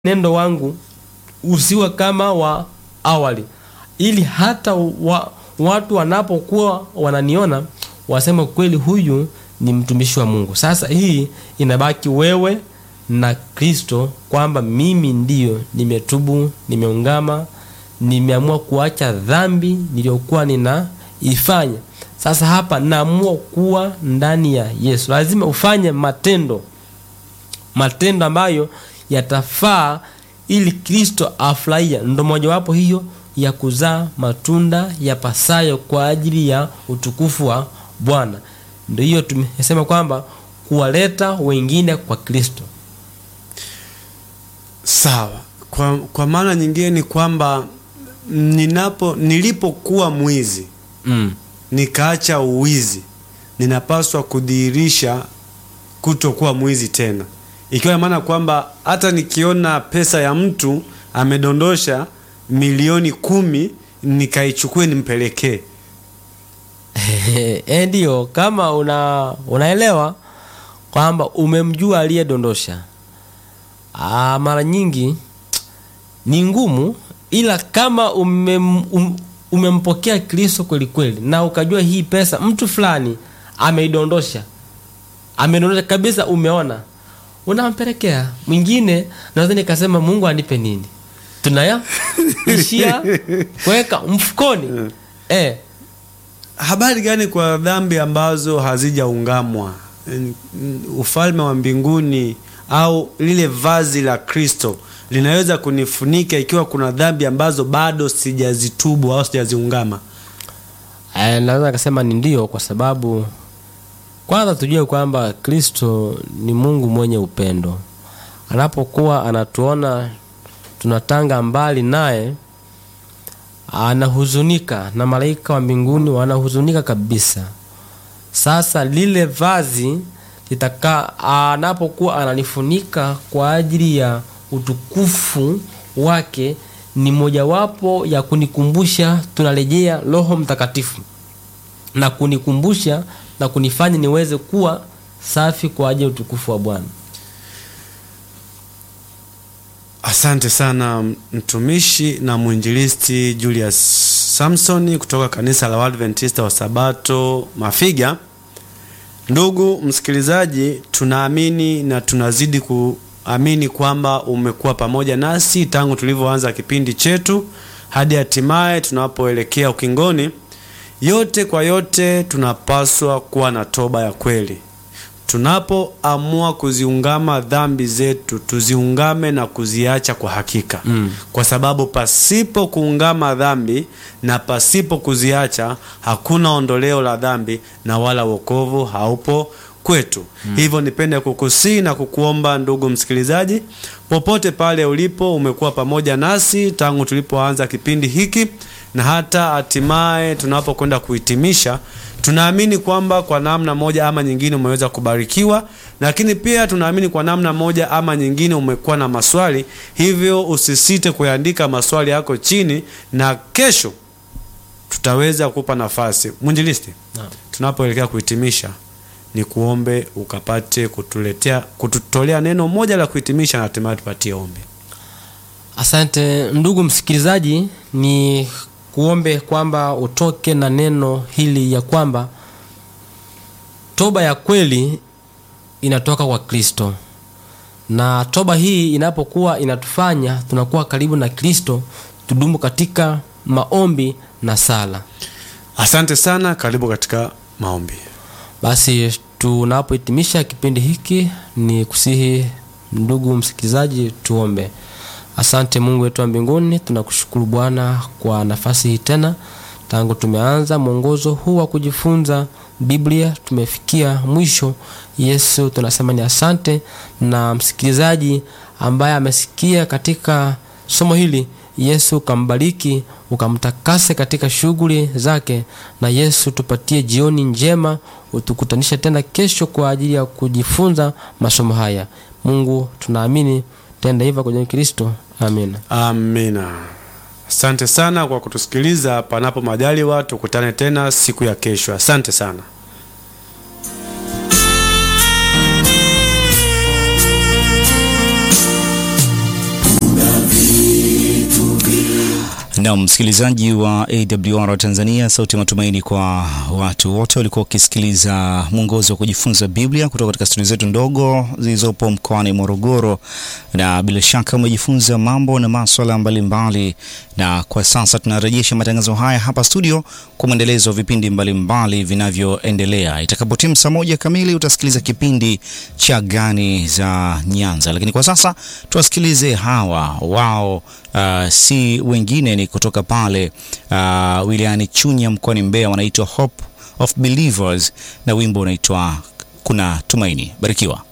nendo wangu usiwe kama wa awali, ili hata wa, watu wanapokuwa wananiona waseme kweli, huyu ni mtumishi wa Mungu. Sasa hii inabaki wewe na Kristo, kwamba mimi ndiyo nimetubu, nimeungama, nimeamua kuacha dhambi niliyokuwa ninaifanya. Sasa hapa naamua kuwa ndani ya Yesu. Lazima ufanye matendo, matendo ambayo yatafaa ili Kristo afurahia. Ndo mojawapo hiyo ya kuzaa matunda yapasayo kwa ajili ya utukufu wa Bwana. Ndio hiyo tumesema kwamba kuwaleta wengine kwa Kristo. Sawa. Kwa, kwa maana nyingine ni kwamba ninapo nilipokuwa mwizi Mm. nikaacha uwizi, ninapaswa kudhihirisha kutokuwa mwizi tena, ikiwa na maana kwamba hata nikiona pesa ya mtu amedondosha milioni kumi nikaichukue nimpelekee. Eh, ndio kama una unaelewa kwamba umemjua aliyedondosha. Ah, mara nyingi ni ngumu, ila kama umem, um, umempokea Kristo kweli kweli na ukajua hii pesa mtu fulani ameidondosha, amedondosha kabisa, umeona, unampelekea mwingine. Naweza nikasema Mungu anipe nini, tunaya ishia kuweka mfukoni eh. Habari gani kwa dhambi ambazo hazijaungamwa? N- n- Ufalme wa mbinguni au lile vazi la Kristo linaweza kunifunika ikiwa kuna dhambi ambazo bado sijazitubu au sijaziungama? Eh, naweza nikasema ni ndio, kwa sababu kwanza tujue kwamba Kristo ni Mungu mwenye upendo. Anapokuwa anatuona tunatanga mbali naye, anahuzunika na malaika wa mbinguni wanahuzunika kabisa. Sasa lile vazi litaka anapokuwa ananifunika kwa ajili ya utukufu wake, ni mojawapo ya kunikumbusha tunarejea Roho Mtakatifu na kunikumbusha na kunifanya niweze kuwa safi kwa ajili ya utukufu wa Bwana. Asante sana mtumishi na mwinjilisti Julius Samson kutoka kanisa la Waadventista wa Sabato Mafiga. Ndugu msikilizaji, tunaamini na tunazidi kuamini kwamba umekuwa pamoja nasi tangu tulivyoanza kipindi chetu hadi hatimaye tunapoelekea ukingoni. Yote kwa yote, tunapaswa kuwa na toba ya kweli. Tunapoamua kuziungama dhambi zetu, tuziungame na kuziacha kwa hakika Mm. kwa sababu pasipo kuungama dhambi na pasipo kuziacha hakuna ondoleo la dhambi na wala wokovu haupo kwetu. Hivyo nipende kukusii na kukuomba ndugu msikilizaji, popote pale ulipo, umekuwa pamoja nasi tangu tulipoanza kipindi hiki na hata hatimaye tunapokwenda kuhitimisha. Tunaamini kwamba kwa namna moja ama nyingine umeweza kubarikiwa, lakini pia tunaamini kwa namna moja ama nyingine umekuwa na maswali. Hivyo usisite kuyaandika maswali yako chini, na kesho tutaweza kupa nafasi. Mwinjilisti, Naam. tunapoelekea kuhitimisha, ni kuombe ukapate kutuletea kututolea neno moja la kuhitimisha, na hatimaye tupatie ombi. Asante ndugu msikilizaji, ni kuombe kwamba utoke na neno hili ya kwamba toba ya kweli inatoka kwa Kristo, na toba hii inapokuwa inatufanya tunakuwa karibu na Kristo, tudumu katika maombi na sala. Asante sana, karibu katika maombi. Basi tunapohitimisha kipindi hiki, ni kusihi ndugu msikilizaji, tuombe. Asante Mungu wetu wa mbinguni, tunakushukuru Bwana kwa nafasi hii tena. Tangu tumeanza mwongozo huu wa kujifunza Biblia, tumefikia mwisho. Yesu, tunasema ni asante, na msikilizaji ambaye amesikia katika somo hili Yesu ukambariki ukamtakase katika shughuli zake, na Yesu tupatie jioni njema, utukutanishe tena kesho kwa ajili ya kujifunza masomo haya. Mungu tunaamini tenda hivyo kwa jina la Kristo, amina. Amina. Asante sana kwa kutusikiliza. Panapo majaliwa, tukutane tena siku ya kesho. Asante sana. Na msikilizaji wa AWR Tanzania, sauti ya matumaini kwa watu wote walikuwa wakisikiliza mwongozo wa kujifunza Biblia kutoka katika studio zetu ndogo zilizopo mkoani Morogoro, na bila shaka umejifunza mambo na maswala mbalimbali, na kwa sasa tunarejesha matangazo haya hapa studio kwa mwendelezo wa vipindi mbalimbali vinavyoendelea. Itakapotimu saa moja kamili utasikiliza kipindi cha Gani za Nyanza, lakini kwa sasa tuwasikilize hawa wao Uh, si wengine ni kutoka pale uh, wilayani Chunya mkoani Mbeya, wanaitwa Hope of Believers na wimbo unaitwa Kuna Tumaini. Barikiwa.